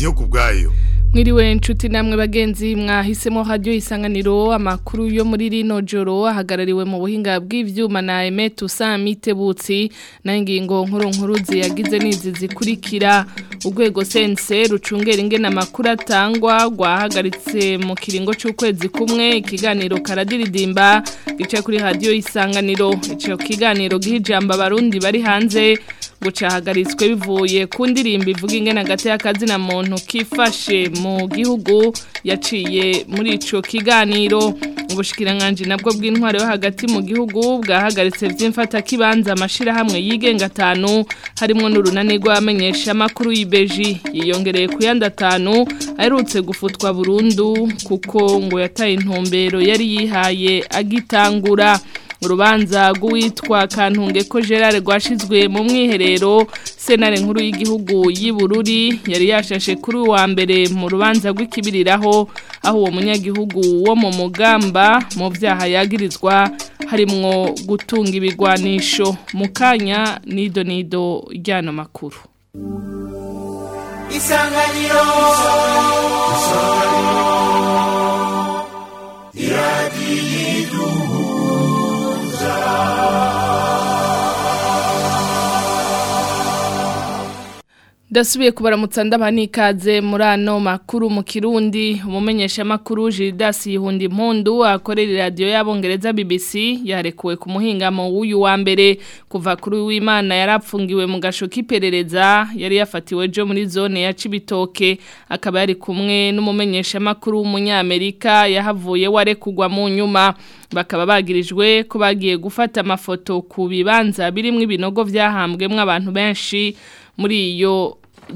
ndiyo kubwayo Mwiriwe nshuti namwe bagenzi mwahisemo radio isanganiro amakuru yo muri rino joro ahagarariwe mu buhinga bw'ivyuma na Emetu Samitebutsi na ingingo nkuru nkuru ziyagize nizi zikurikira urwego sense rucungera ingena amakuru atangwa gwahagaritse mu kiringo c'ukwezi kumwe ikiganiro karadiridimba gice kuri radio isanganiro ico kiganiro gihijamba abarundi bari hanze gucahagaritswe bivuye ku ndirimbo ivuga ingene hagati y'akazi na muntu kifashe mu gihugu yaciye muri ico kiganiro ubushikiranganje nabwo bw'intware yo hagati mu gihugu bwahagaritse vy'imfata kibanza amashirahamwe yigenga atanu harimo n'urunani rw'amenyesha makuru y'Ibeji yiyongereye ku yandi atanu aherutse gufutwa burundu kuko ngo yataye intumbero yari yihaye agitangura urubanza rw'uwitwa kantunge ko gerard rwashizwe mu mwiherero senare nkuru y'igihugu y'Ibururi yari yashashe kuri uwa mbere mu rubanza rw'ikibiriraho aho uwo munyagihugu wo mu mugamba mu byaha yagirizwa harimwo gutunga ibigwanisho mu kanya nido nido ry'ano makuru isanganiro iradiyo Dasubiye kubaramutsa ndabani ikaze muri ano makuru mu Kirundi umumenyesha makuru Gildas Yihundi Impundu akorera radio y'abongereza BBC yarekuwe ku muhingamo w'uyu wa mbere kuva kuri w'Imana yarapfungiwe mu gasho kiperereza yari yafatiwe jo muri zone ya Cibitoke akaba yari kumwe n'umumenyesha makuru w'umunyamerika yahavuye warekugwa mu nyuma bakaba bagirijwe ko bagiye gufata amafoto ku bibanza birimwo ibinogo vyahambwemwo abantu benshi muri iyo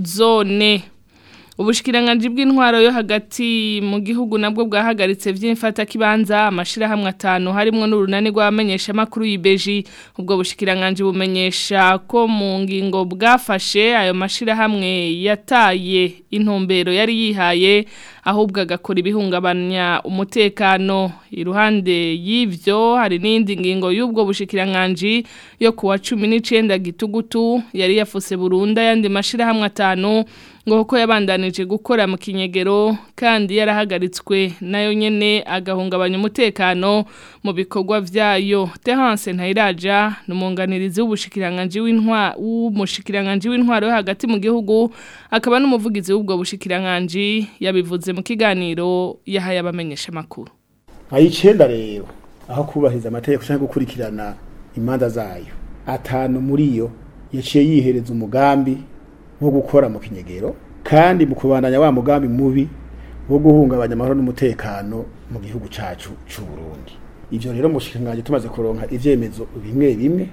zone ubushikiranganje bw'intwaro yo hagati mu gihugu nabwo bwahagaritse vy'imfata kibanza amashirahamwe atanu harimo n'urunani rw'abamenyesha makuru y'Ibeji ubwo bushikiranganje bumenyesha ko mu ngingo bwafashe ayo mashirahamwe yataye intumbero yari yihaye ahubwo agakora ibihungabanya umutekano iruhande y'ivyo hari n'indi ngingo y'ubwo bushikiranganje yo kuwa 19 gitugutu yari yafuse Burunda yandi mashirahamwe atanu ngo kuko yabandanije gukora mu kinyegero kandi yarahagaritswe nayo nyene agahungabanya umutekano mu bikorwa vyayo Terence Ntayiraja numunganirizi w'ubushikiranganje w'intwa w'umushikiranganje w'intwaro yo hagati mu gihugu akaba n'umuvugizi w'ubwo bushikiranganje yabivuze mu kiganiro yahaye abamenyesha makuru ayicenda rero aho kubahiriza amategeko cyangwa gukurikirana imanza zayo atanu muri yo yaciye yihereza umugambi wo gukora mu kinyegero kandi mu kubandanya wa mugambi mubi wo guhungabanya amahoro n'umutekano mu gihugu cacu c'u Burundi ivyo rero mushikanganje tumaze kuronka ivyemezo bimwe bimwe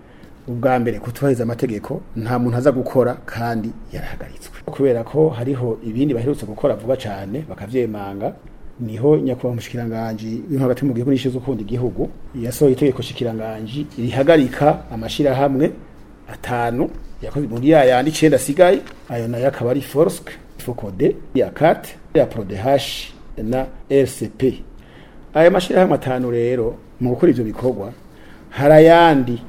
ubwa mbere kutubahiriza amategeko nta muntu aza gukora kandi yarahagaritswe kubera ko hariho ibindi baherutse gukora vuba cane bakavyemanga niho nyakubahwa mushikiranganje bimwe hagati mu gihugu n'ishizo ukundi igihugu yasohoye itegeko shikiranganje rihagarika amashirahamwe atanu yakoze muri ya yandi 9 asigaye ayo nayo akaba ari Forsk Focode ya CAT ya Prodehash na RCP aya mashirahamwe atanu rero mu gukora ivyo bikorwa harayandi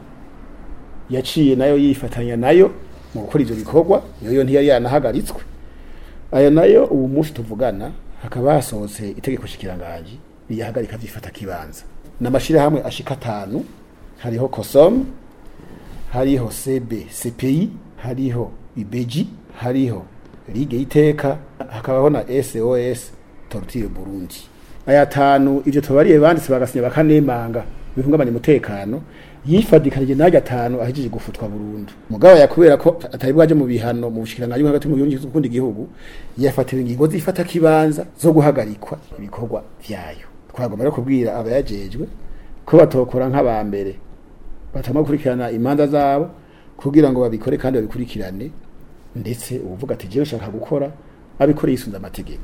yaciye nayo yifatanya nayo mu gukora ivyo bikorwa yoyo ntiyari yanahagaritswe ayo nayo ubu munsi tuvugana hakaba hasohotse itegeko shikiranganje riyahagarika vyifata kibanza n'amashirahamwe ashika atanu hariho Kosom hariho CB CPI hariho IBEJI hariho Ligue iteka hakabaho na SOS Torture Burundi aya tanu ivyo tubariye banditse bagasinya bakanemanga bihungabanya umutekano yifadikanije najya atanu ahijije gufutwa Burundi mugabo yakubera ko atari bwaje mu bihano mu bushikiranganje hagati mu gihugu kundi gihugu yafatiwe ingingo zifata kibanza zo guhagarikwa ibikorwa vyayo twagomba rero kubwira abayajejwe ko batokora nk'abambere batama gukurikirana imanza zabo kugira ngo babikore kandi babikurikirane ndetse uvuga ati jewe nshaka gukora abikore yisunza amategeko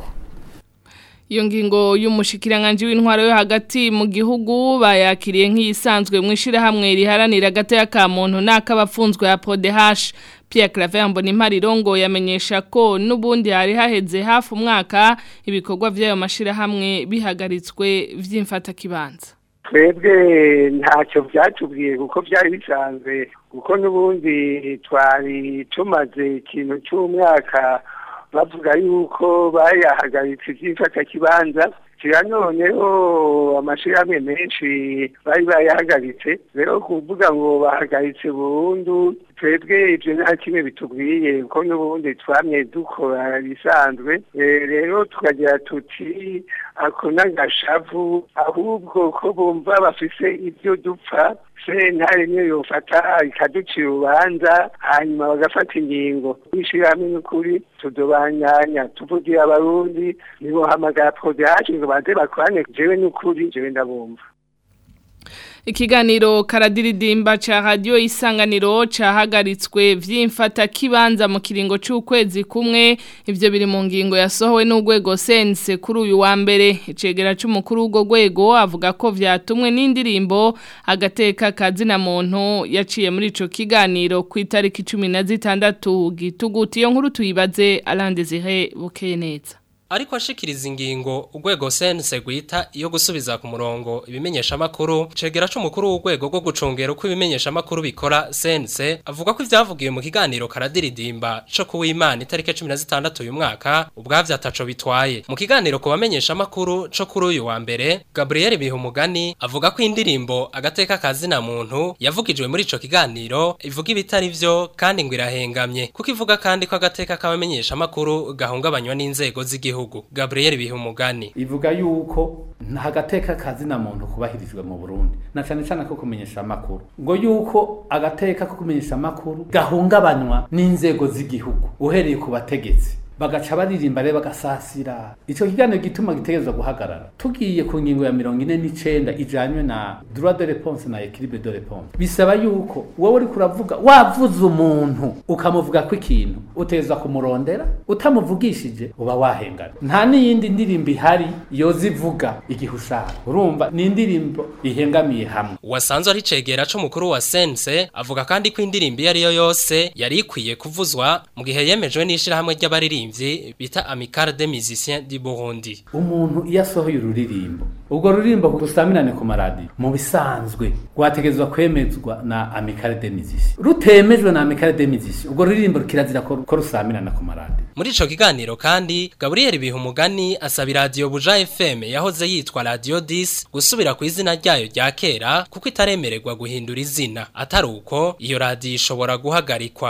iyo ngingo y'umushikiranganje w'intwaro yo hagati mu gihugu bayakiriye nk'iyisanzwe mu ishirahamwe riharanira agateka ka muntu n'akabafunzwe ya PODH Pierre Claver Mbonimparirongo yamenyesha ko nubundi hari haheze hafi umwaka ibikorwa by'ayo mashirahamwe bihagaritswe vy'imfata kibanza twebwe ntacyo byatubwiye kuko byari bisanzwe kuko n'ubundi twari tumaze ikintu cy'umwaka bavuga yuko bayahagaritse iby'imfatakibanza kira noneho amashirahamwe menshi bari bayahagaritse rero kuvuga ngo bahagaritse burundu twebwe ibyo nta kimwe bitubwiye kuko n'ubundi twamye dukora bisanzwe rero tukagira tuti ako n'agashavu ahubwo ko bumva bafise ibyo dupfa sentare niyo yofata ikaducira urubanza hanyuma bagafata ingingo ishirahamwe n'ukuri tudobanyanya tuvugira abarundi nibohamagara prodage ngo baze bakorane jewe n'ukuri jewe ndabumva Ikiganiro karadiridimba cha radio isanganiro cahagaritswe vyimfata kibanza mu kiringo c'ukwezi kumwe ivyo biri mu ngingo yasohowe n'ugwego sense kuri uyu wa mbere icegera c'umukuru w'ugo gwego avuga ko vyatumwe n'indirimbo agateka kazina muntu yaciye muri ico kiganiro ku itariki 16 gituguti iyo nkuru tuyibaze Alandezire bukeye neza Ariko ashikiriza ingingo urwego sense gwita iyo gusubiza ku murongo ibimenyesha makuru cegera c'umukuru w'urwego rwo gucungera uko ibimenyesha makuru bikora sense avuga ko ivyavugiye mu kiganiro karadiridimba co kuwimana itariki 16 uyu mwaka ubwavyo ataco bitwaye mu kiganiro ku bamenyesha makuru co kuri uyu wa mbere Gabriel Bihumugani avuga ko indirimbo agateka kazina muntu yavugijwe muri ico kiganiro ivuga ibitari vyo kandi ngo irahengamye kuko ivuga kandi ko agateka k'abamenyesha makuru gahungabanywa n'inzego z'igihugu gihugu Gabriel Bihumugani ivuga yuko nta gateka kazina muntu kubahirijwe mu Burundi na cyane cyane ko kumenyesha amakuru ngo yuko agateka ko kumenyesha amakuru gahungabanywa n'inzego z'igihugu uhereye ku bategetsi bagaca baririmba rero bagasasira ico kiganiro gituma gitegerezwa guhagarara tugiye ku ngingo ya mirongo ine n'icenda ijanywe na droit de réponse na équilibre de réponse bisaba yuko wowe uriko uravuga wavuze umuntu ukamuvuga ko ikintu uteza kumurondera utamuvugishije uba wahengana nta n'iyindi ndirimbo ihari yoza ivuga igihe ushaka urumva ni indirimbo ihengamiye hamwe wasanzwe ari cegera c'umukuru wa sense avuga kandi ko indirimbo iyo ariyo yose yari ikwiye kuvuzwa mu gihe yemejwe n'ishirahamwe ry'abaririmvyi bita Amicale des Musiciens du Burundi umuntu iyo asohoye ururirimbo ubwo ruririmbo rusamirane ku maradiyo mu bisanzwe rwategezwa kwemezwa na Amicale des Musiciens rutemejwe na Amicale des Musiciens ubwo ruririmbo kirazira ko ko rusamirana ku maradiyo muri ico kiganiro kandi Gabriel Bihumugani asaba radio Buja FM yahoze yitwa Radio 10 gusubira ku izina ryayo rya kera kuko itaremererwa guhindura izina atari uko iyo radio ishobora guhagarikwa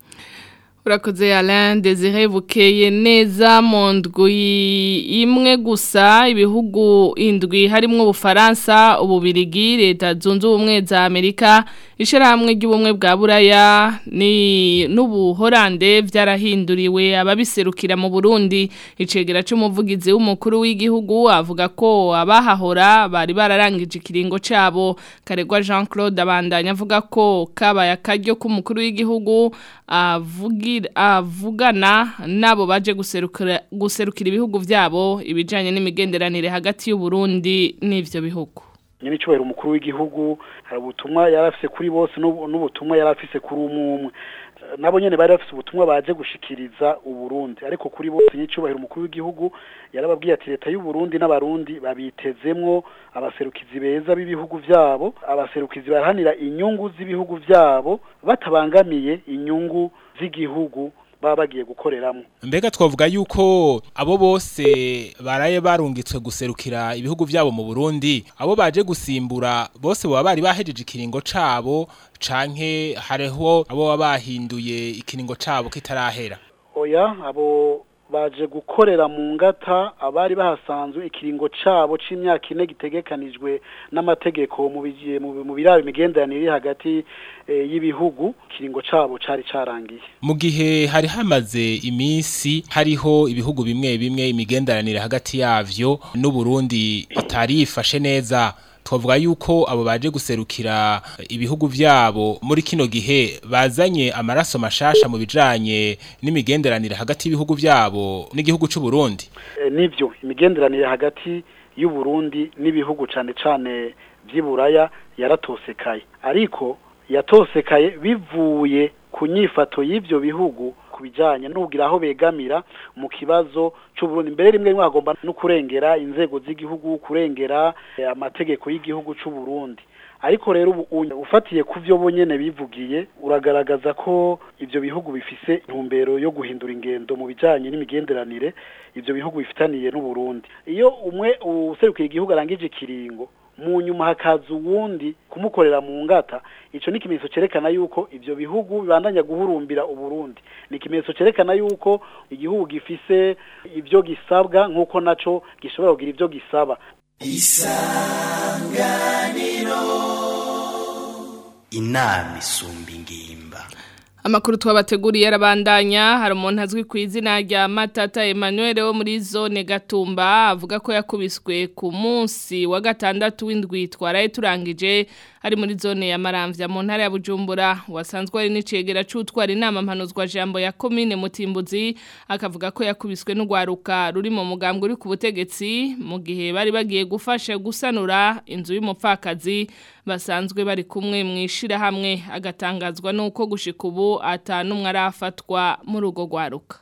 Urakoze Alain Desire bukeye neza mu ndwi imwe gusa ibihugu indwi harimo ubufaransa ububirigi leta zunze ubumwe za Amerika ishirahamwe ry'ubumwe bwa Buraya ni n'ubuhorande vyarahinduriwe ababiserukira mu Burundi icegera c'umuvugizi w'umukuru w'igihugu avuga ko abahahora bari bararangije ikiringo cabo karegwa Jean Claude abandanya avuga ko kabaya akaryo k'umukuru w'igihugu avugira avugana nabo baje guserukira guserukira ibihugu vyabo ibijanye n'imigenderanire hagati y'u Burundi n'ivyo bihugu nyine cyubahiro umukuru w'igihugu hari ubutumwa yarafise kuri bose n'ubutumwa yarafise kuri umwe nabo nyene bari bafise ubutumwa baje gushikiriza uburundi ariko kuri bose nyicubahiro umukuru w'igihugu yarababwiye ati leta y'u Burundi n'abarundi babitezemwo abaserukizi beza b'ibihugu vyabo abaserukizi barahanira inyungu z'ibihugu vyabo batabangamiye inyungu z'igihugu baba bagiye gukoreramo mbega twavuga yuko abo bose baraye barungitswe guserukira ibihugu vyabo mu Burundi abo baje gusimbura bose baba bari bahejeje ikiringo cabo canke hariho abo baba bahinduye ikiringo cabo kitarahera oya abo baje gukorera mu ngata abari bahasanzwe ikiringo cabo c'imyaka ine gitegekanijwe n'amategeko mu bigiye mu biraba imigenderanire iri hagati y'ibihugu ikiringo cabo cari carangiye mu gihe hari hamaze iminsi hariho ibihugu bimwe bimwe imigenderanire hagati yavyo n'Uburundi itari yifashe neza twavuga yuko abo baje guserukira ibihugu vyabo muri kino gihe bazanye amaraso mashasha mu bijanye n'imigenderanire hagati y'ibihugu vyabo n'igihugu c'u Burundi e, nivyo imigenderanire hagati y'u Burundi n'ibihugu cane cane vy'iburaya yaratosekaye ariko yatosekaye bivuye ku nyifato y'ivyo bihugu kubijanye n'ugira aho begamira mu kibazo c'uburundi mbere rimwe rimwe agomba no kurengera inzego z'igihugu kurengera amategeko y'igihugu c'uburundi ariko rero ubu uyu ufatiye ku byo bonyene bivugiye uragaragaza ko ibyo bihugu bifise intumbero yo guhindura ingendo mu bijanye n'imigenderanire ibyo bihugu bifitaniye n'u Burundi iyo umwe userukiye igihugu arangije ikiringo mu nyuma hakaza uwundi kumukorera mu ngata ico ni ikimenyetso cerekana yuko ivyo bihugu bibandanya guhurumbira uburundi ni ikimenyetso cerekana yuko igihugu gifise ivyo gisabwa nk'uko naco gishobora kugira ivyo gisaba isanganiro inama isumba ingimba Amakuru twabateguriye arabandanya hari umuntu azwi ku izina rya Matata Emmanuel wo muri zone Gatumba avuga ko yakubiswe ku munsi wa gatandatu w'indwi twaraye turangije ari muri zone ya Maramvya mu ntara ya Bujumbura wasanzwe ari n'icegera c'utwara inama mpanuzwa jambo ya commune Mutimbuzi akavuga ko yakubiswe n'ugwaruka ruri mu mugambwe uri ku butegetsi mu gihe bari bagiye gufasha gusanura inzu y'umupfakazi basanzwe bari kumwe mwishira hamwe agatangazwa nuko gushika ubu atanumwe arafatwa muri ugo gwaruka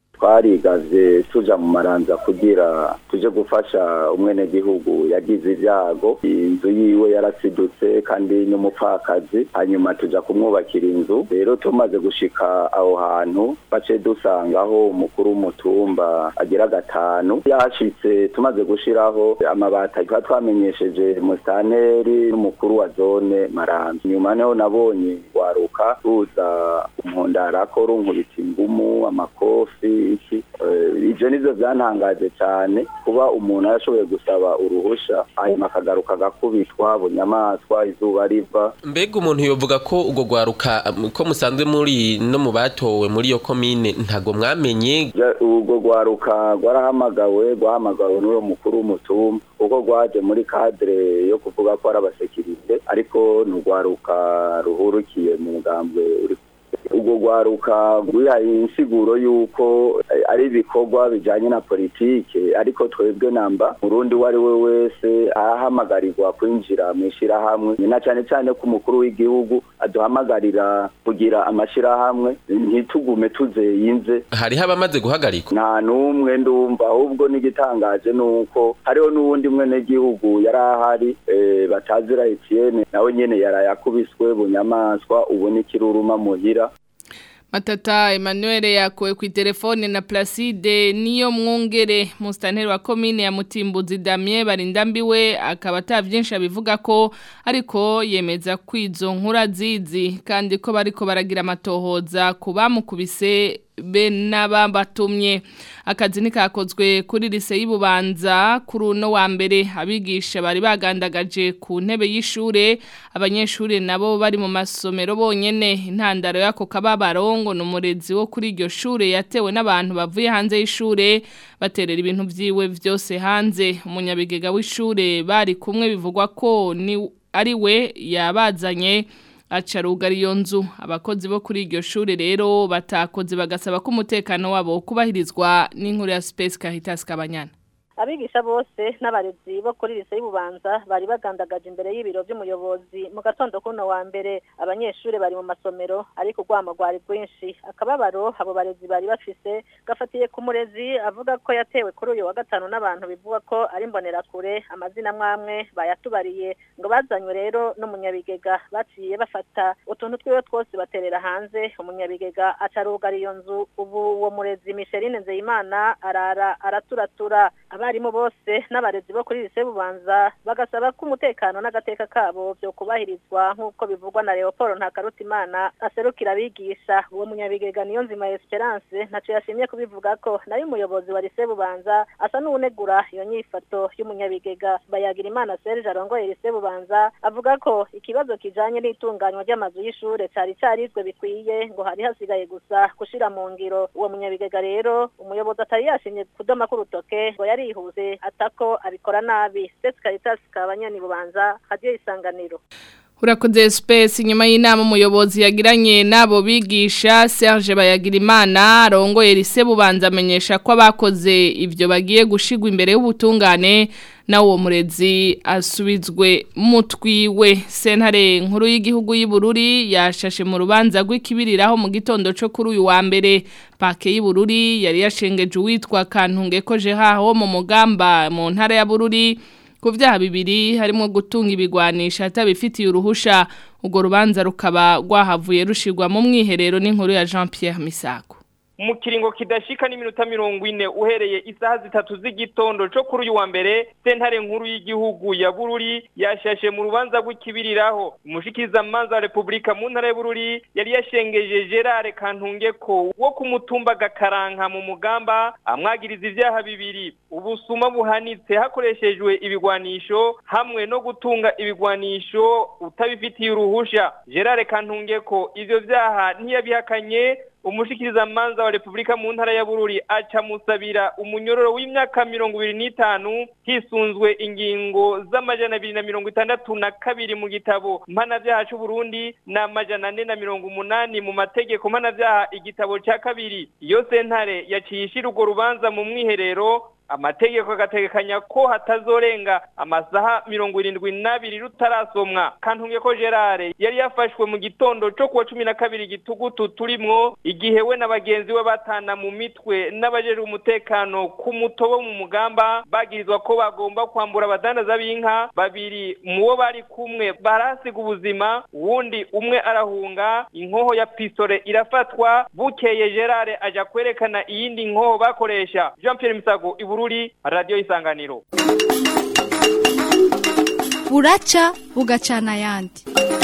twarigaze tuja mu maranza kugira tuje gufasha umwenegihugu yagize ibyago inzu yiwe yarasidutse kandi n'umupfakazi hanyuma tuja kumwubakira inzu rero tumaze gushika aho hantu bace dusangaho umukuru w'umutumba agira gatanu yashitse tumaze gushiraho amabati tuba twamenyesheje musitanteri n'umukuru wa zone maranza nyuma niho nabonye waruka ruza umpundarako runkubita ingumu amakofi iki ibyo nibyo byantangaje cyane kuba umuntu yarashoboye gusaba uruhusha hanyuma akagaruka agakubitwa bunyamaswa izuba riva mbega umuntu yovuga ko ubwo rwaruka ko musanzwe muri no mu batowe muri iyo komine ntago mwamenye ubwo rwaruka rwarahamagawe rwahamagawe n'uwo mukuru w'umutumba kuko rwaje muri kadire yo kuvuga ko ari abasekirite ariko ni urwaruka ruhurukiye mu mugambwe uri ubwo rwaruka rwihaye insiguro y'uko ari ibikorwa bijyanye na politike ariko twebwe namba murundi uwo ari we wese ahamagarirwa kwinjira mu ishyirahamwe na cyane cyane ko umukuru w'igihugu aduhamagarira kugira amashyirahamwe ntitugume tuzeyinze hariho abamaze guhagarikwa nta n'umwe ndumva ahubwo n'igitangaje ni uko hariho n'uwundi mwenegihugu yari ahari batazira etiyene nawe nyine yarayakubiswe bunyamaswa ubu n'ikiruruma muhira Matata Emmanuel yakowe ku telefone na Placide niyo mwungere mustanteri wa commune ya Mutimbuzi Damien barindambiwe akaba atavyinshi abivuga ko ariko yemeza kwizo nkura zizi kandi ko bariko baragira amatohoza kubamukubise be n'ababatumye akazi nikakozwe kuri lise y'ububanza kuri uno wa mbere abigisha bari bagandagaje ku ntebe y'ishure abanyeshure nabo bari mu masomero bonyene intandaro yako kababarongo numurezi wo kuri iryo shure yatewe n'abantu bavuye hanze y'ishure baterera ibintu vyiwe vyose hanze umunyabigega w'ishure bari kumwe bivugwa ko ni ari we yabazanye acarugara iyo nzu abakozi bo kuri iryo shuri rero batakoze bagasaba ko umutekano wabo kubahirizwa n'inkuru ya Space Caritas Kabanyana abigisha bose n'abarezi bo kuri lise y'ububanza bari bagandagaje imbere y'ibiro by'umuyobozi mu gatondo kuno wa mbere abanyeshuri bari mu masomero ariko urwamo rwari rwinshi akababaro abo barezi bari bafise gafatiye ku murezi avuga ko yatewe kuri uyu wa gatanu n'abantu bivuga ko ari imbonerakure amazina mwamwe bayatubariye ngo bazanywe rero n'umunyabigega baciye bafata utuntu twiwe twose baterera hanze umunyabigega acarugara iyo nzu ubu uwo murezi Micheline Nzeyimana arara araturatura abarimu bose n'abarezi bo kuri lise bubanza bagasaba ko umutekano n'agateka kabo byo kubahirizwa nk'uko bivugwa na Leopold Ntakarutimana aserukira abigisha uwo munyabigega niyo nzima Esperance ntaco yashimye kubivuga ko nayo umuyobozi wa lise bubanza asa n'unegura iyo nyifato y'umunyabigega bayagira imana Serge arongoye lise bubanza avuga ko ikibazo kijanye n'itunganywa ry'amazu y'ishure cari carizwe bikwiye ngo hari hasigaye gusa gushira mu ngiro uwo munyabigega rero umuyobozi atari yashimye kudoma k'urutoke ngo yari yihuze atako abikora nabi Space Caritas kabanyani bubanza radio isanganiro Urakoze space inyuma y'inama umuyobozi yagiranye nabo bigisha Serge Bayagirimana arongoye lise bubanza amenyesha ko abakoze ivyo bagiye gushigwa imbere y'ubutungane na uwo murezi asubizwe mutwiwe sentare nkuru y'igihugu y'Ibururi yashashe mu rubanza rw'ikibiriraho mu gitondo cyo kuri uyu wa mbere pake y'Ibururi yari yashengeje uwitwa Kantunge ko je haho mu mugamba mu ntara ya Bururi ku vyaha bibiri harimo gutunga ibigwanisha atabifitiye uruhusha urwo rubanza rukaba rwahavuye rushirwa mu mwiherero n'inkuru ya Jean Pierre Misago mu kiringo kidashika n'iminota mirongo ine uhereye isaha zitatu z'igitondo co kuri uyu wa mbere sentare nkuru y'igihugu ya bururi yashashe mu rubanza rw'ikibiriraho umushikizamanza wa repubulika mu ntara ya bururi yari yashengeje gerard kantungeko wo ku mutumba gakaranka mu mugamba amwagiriza ivyaha bibiri ubusuma buhanitse hakoreshejwe ibigwanisho hamwe no gutunga ibigwanisho utabifitiye uruhusha gerard kantungeko ivyo vyaha ntiyabihakanye umushikirizamanza wa repubulika mu ntara ya bururi aca musabira umunyororo w'imyaka mirongo ibiri n'itanu hisunzwe ingingo z'amajana abiri na mirongo itandatu na kabiri mu gitabo mpanavyaha c'uburundi n'amajana ane na mirongo umunani mu mategeko mpanavyaha igitabo ca kabiri iyo sentare yaciye ishira urwo rubanza mu mwiherero amategeko agategekanya ko hatazorenga amasaha mirongo irindwi n'abiri rutarasomwa kantunge ko gerard yari yafashwe mu gitondo co kuwa cumi na kabiri gitugutu turimwo igihe we na bagenzi we batana mu mitwe n'abajejwe umutekano ku mutobo mu mugamba bagirizwa ko bagomba kwambura abadandaza b'inka babiri mu bo bari kumwe barahasiga ubuzima uwundi umwe arahunga inkoho ya pisore irafatwa bukeye gerard aja kwerekana iyindi nkoho bakoresha jean pierre misago ibururi radio isanganiro buraca bugacana ayandi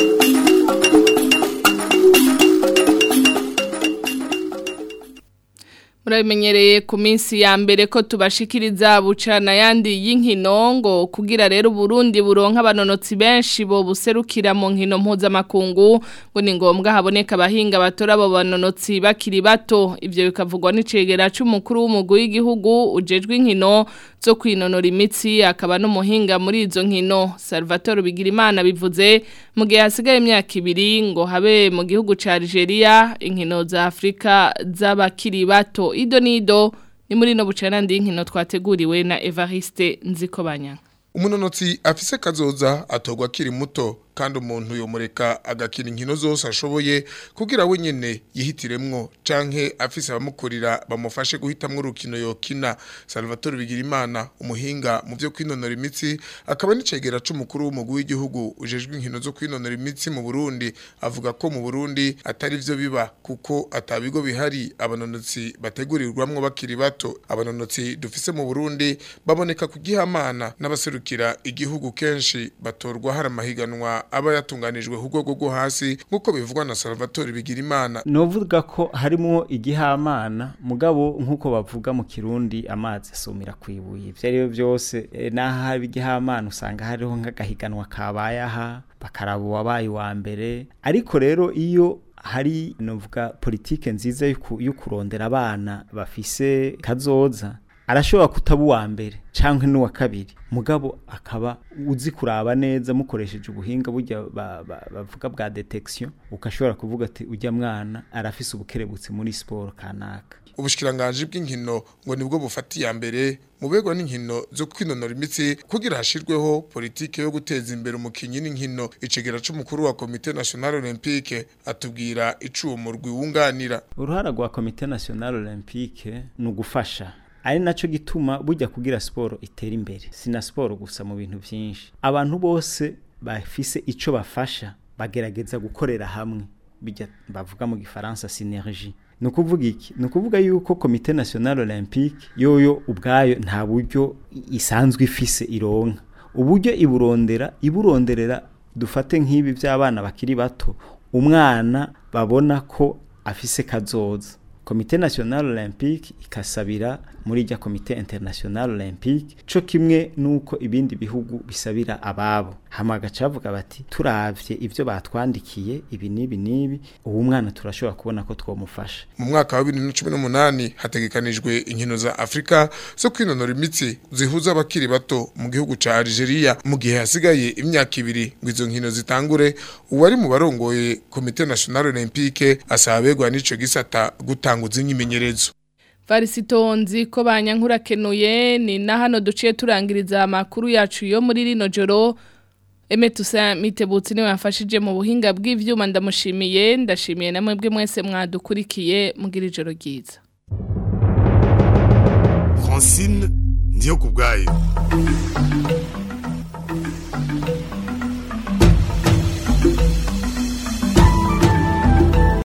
murabimenyereye ku minsi ya mbere ko tubashikiriza bucana yandi y'inkino ngo kugira rero Burundi buronka abanonotsi benshi bo buserukira mu nkino mpuzamakungu ngo ni ngombwa haboneka abahinga batora abo banonotsi bakiri bato ivyo bikavugwa n'icegera c'umukuru w'umugwi w'igihugu ujejwe inkino zo kwinonora imitsi akaba n'umuhinga muri izo nkino Salvatore Bigirimana bivuze mu gihe hasigaye imyaka ibiri ngo habe mu gihugu ca Algeria inkino za Afrika z'abakiri bato ido nido ni muri no bucana ndi inkino twateguriwe na Evariste Nzikobanya umunonotsi afise kazoza atogwa akiri muto kandi umuntu yomureka agakina inkino zose ashoboye kugira we nyene yihitiremwo canke afise abamukurira bamufashe guhitamwo urukino yokina Salvatore Bigirimana umuhinga mu byo kwinonora imitsi akaba n'icegera c'umukuru w'umugwi w'igihugu ujejwe inkino zo kwinonora imitsi mu Burundi avuga ko mu Burundi atari vyo biba kuko atabigo bihari abanonotsi bategurirwamwo bakiri bato abanonotsi dufise mu Burundi baboneka kugihamana n'abaserukira igihugu kenshi batorwa hari amahiganwa aba yatunganijwe ku rwego rwo hasi nk'uko bivugwa na Salvatore Bigirimana novuga ko harimo igihamana mugabo nk'uko bavuga mu kirundi amazi asumira kwibuye ibyo ari byo byose n'aho haba igihamana usanga hariho nk'agahiganwa kabaye aha bakaraba uwabaye uwa mbere ariko rero iyo hari novuga politike nziza yo kurondera abana bafise kazoza arashobora kutaba uwa mbere canke n'uwa kabiri mugabo akaba uzi kuraba neza mukoresheje ubuhinga burya bavuga bwa detection ukashobora kuvuga ati ujya mwana arafise ubukerebutsi muri siporo kanaka ubushikiranganje bw'inkino ngo nibwo bufatiye ya mbere mu begwa n'inkino zo kwinonora imitsi kugira hashirweho politike yo guteza imbere umukinyi n'inkino icegera c'umukuru wa Comité National Olympique atubwira icuwo murwi wunganira uruhara rwa Comité National Olympique ni ugufasha ari naco gituma burya kugira siporo itera imbere sina siporo gusa mu bintu byinshi abantu bose bafise ico bafasha bagerageza gukorera hamwe bijya bavuga mu gifaransa synergie nukuvuga iki nukuvuga yuko Comité National Olympique yoyo ubwayo nta buryo isanzwe ifise ironka uburyo iburondera iburonderera dufate nk'ibi by'abana bakiri bato umwana babona ko afise kazoza komite national olympique ikasabira muri rya komite international olympique co kimwe nuko ibindi bihugu bisabira ababo hama agacavuga bati turavye ivyo batwandikiye ibi nibi nibi uwo mwana turashobora kubona ko twomufasha mu mwaka wa 2018 hategekanijwe inkino za Afrika zo kwinonora imitsi zihuza abakiri bato mu gihugu ca Algeria mu gihe hasigaye imyaka ibiri ngo izo nkino zitangure uwari mu barongoye komite national olympique asabegwa n'ico gisata gutanguza imyimenyerezo Varisitonzi ko banyankurakenuye ni na hano duciye turangiriza amakuru yacu yo muri rino joro Emetusa mitebutsi niwe yafashije mu buhinga bw'ivyuma ndamushimiye ndashimiye namwe bwe mwese mwadukurikiye mugira ijoro ryiza Francine ndiyo kubgaye